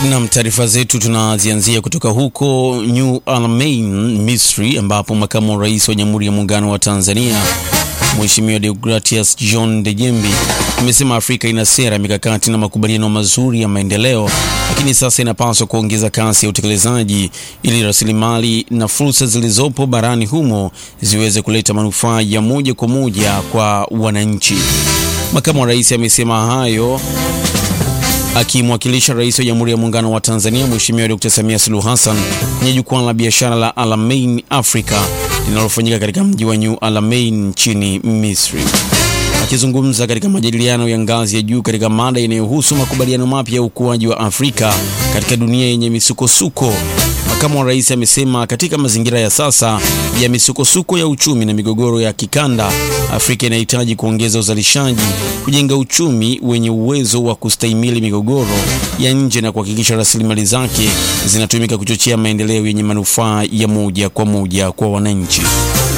Nam, taarifa zetu tunazianzia kutoka huko New Alamein, Misri, ambapo makamu wa rais wa Jamhuri ya Muungano wa Tanzania Mheshimiwa Deogratias John Dejembi amesema Afrika ina sera, mikakati na makubaliano mazuri ya maendeleo, lakini sasa inapaswa kuongeza kasi ya utekelezaji ili rasilimali na fursa zilizopo barani humo ziweze kuleta manufaa ya moja kwa moja kwa wananchi. Makamu wa rais amesema hayo akimwakilisha rais wa Jamhuri ya Muungano wa Tanzania Mheshimiwa Dr. Samia Suluhu Hassan kwenye jukwaa la biashara la Alamein Africa linalofanyika katika mji wa New Alamein nchini Misri. Akizungumza katika majadiliano ya ngazi ya juu katika mada inayohusu makubaliano mapya ya ukuaji wa Afrika katika dunia yenye misukosuko, makamu wa rais amesema katika mazingira ya sasa ya misukosuko ya uchumi na migogoro ya kikanda, Afrika inahitaji kuongeza uzalishaji, kujenga uchumi wenye uwezo wa kustahimili migogoro ya nje na kuhakikisha rasilimali zake zinatumika kuchochea maendeleo yenye manufaa ya moja kwa moja kwa wananchi.